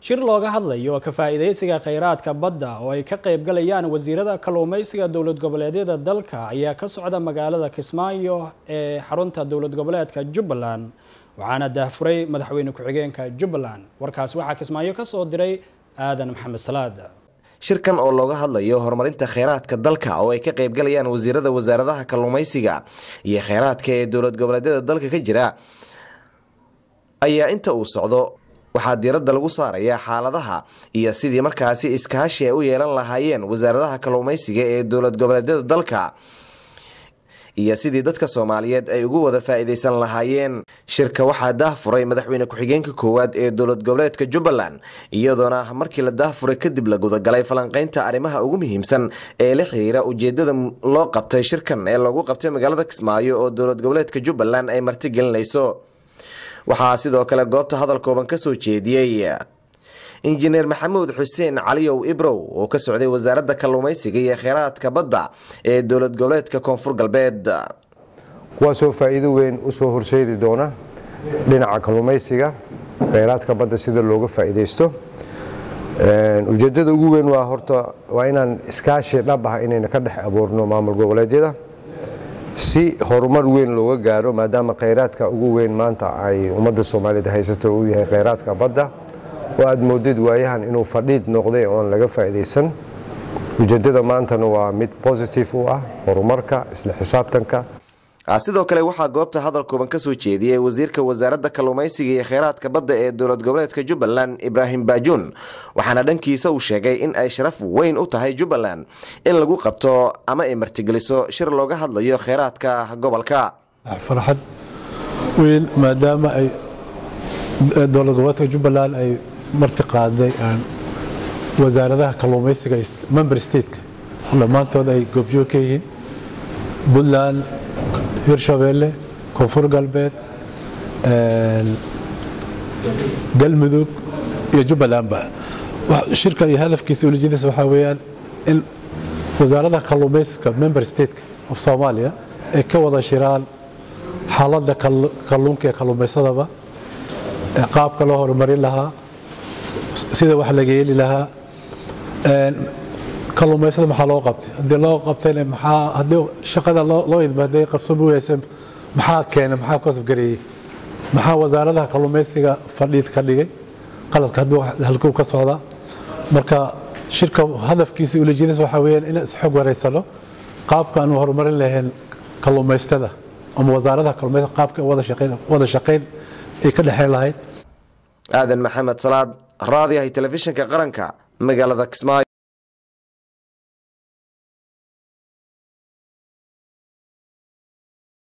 shir looga hadlayo ka faa'iidaysiga kheyraadka badda oo ay ka qaybgalayaan wasiirada kalluumaysiga dowlad goboleedyada dalka ayaa ka socda magaalada kismaayo ee xarunta dowlad goboleedka jubbaland waxaana daahfuray madaxweyne ku-xigeenka jubbaland warkaas waxaa kismaayo ka soo diray aadan maxamed salaad shirkan oo looga hadlayo horumarinta kheyraadka dalka oo ay ka qaybgalayaan wasiirada wasaaradaha kalluumaysiga iyo kheyraadka ee dowlad goboleedyada dalka ka jira ayaa inta uu socdo waxaa diiradda lagu saarayaa xaaladaha iyo sidii markaasi iskaashi ay u yeelan lahaayeen wasaaradaha kalluumaysiga ee dowlad goboleedyada dalka iyo sidii dadka soomaaliyeed ay ugu wada faa'iidaysan lahaayeen shirka waxaa daahfuray madaxweyne ku-xigeenka koowaad ee dowlad goboleedka jubbaland iyadoona markii la daahfuray kadib la gudagalay falanqaynta arrimaha ugu muhiimsan ee la xiriira ujeedada loo qabtay shirkan ee lagu qabtay magaalada kismaayo oo dowlad goboleedka jubbaland ay martigelinayso waxaa sidoo kale goobta hadal kooban ka soo jeediyey injineer maxamuud xuseen caliyow ibrow oo ka socday wasaaradda kalluumaysiga iyo kheyraadka badda ee dowlad goboleedka koonfur galbeed kuwaasoo faa'iido weyn u soo horseedi doona dhinaca kalluumaysiga kheyraadka badda sida looga faa'iidaysto ujeeddada ugu weyn waa horta waa inaan iskaashi dhab ah inayna ka dhex abuurno maamul goboleedyada si horumar weyn looga gaaro maadaama kheyraadka ugu weyn maanta ay ummadda soomaaliyeed haysato uu yahay kheyraadka badda oo aad moodid waayahan inuu fadhiid noqday oon laga faa'iidaysan ujeeddada maantana waa mid positive u ah horumarka isla xisaabtanka sidoo kale waxaa goobta hadal kooban ka soo jeediyey wasiirka wasaaradda kalluumaysiga iyo kheyraadka badda ee dowlad goboleedka jubbaland ibraahim baajuun waxaana dhankiisa uu sheegay in ay sharaf weyn u tahay jubbaland in lagu qabto ama ay martigeliso shir looga hadlayo kheyraadka gobolka farxad weyn maadaama ay dowlad goboleedka jubbaland ay marti qaaday wasaaradaha kalluumaysiga member stateka dhammaantood ay goobjoog ka yihiin puntland hirshabeelle koonfur galbeed galmudug iyo jubbalandba shirkan iyo hadafkiisa ulijadiisa waxaa weeyaan in wasaaradaha kalluumaysiga member stateka of soomaaliya ay ka wada shiraan xaaladda kalluunka ee kalluumaysadaba qaabka loo horumarin lahaa sida wax laga yeeli lahaa kalluumaysada maxaa loo qabtay haddii loo qabtayna maxaa haddii shaqada loo idmaaday qabsan weyse maxaa keenay maxaa kosofgareeyey maxaa wasaaradaha kalluumaysiga fadhiid ka dhigay qaladka hadduu halkuu ka socdaa marka shirka hadafkiisa ulijadiis waxaa weeyaan in isxog wareysano qaabka aanu horumarin lahayn kalluumaystada ama wasaaradaha kalluumaysiga qaabka wada shaqayn ay ka dhexeyn lahayd aadan maxamed salaad raadiyahay telefishinka qaranka magaalada kismaayo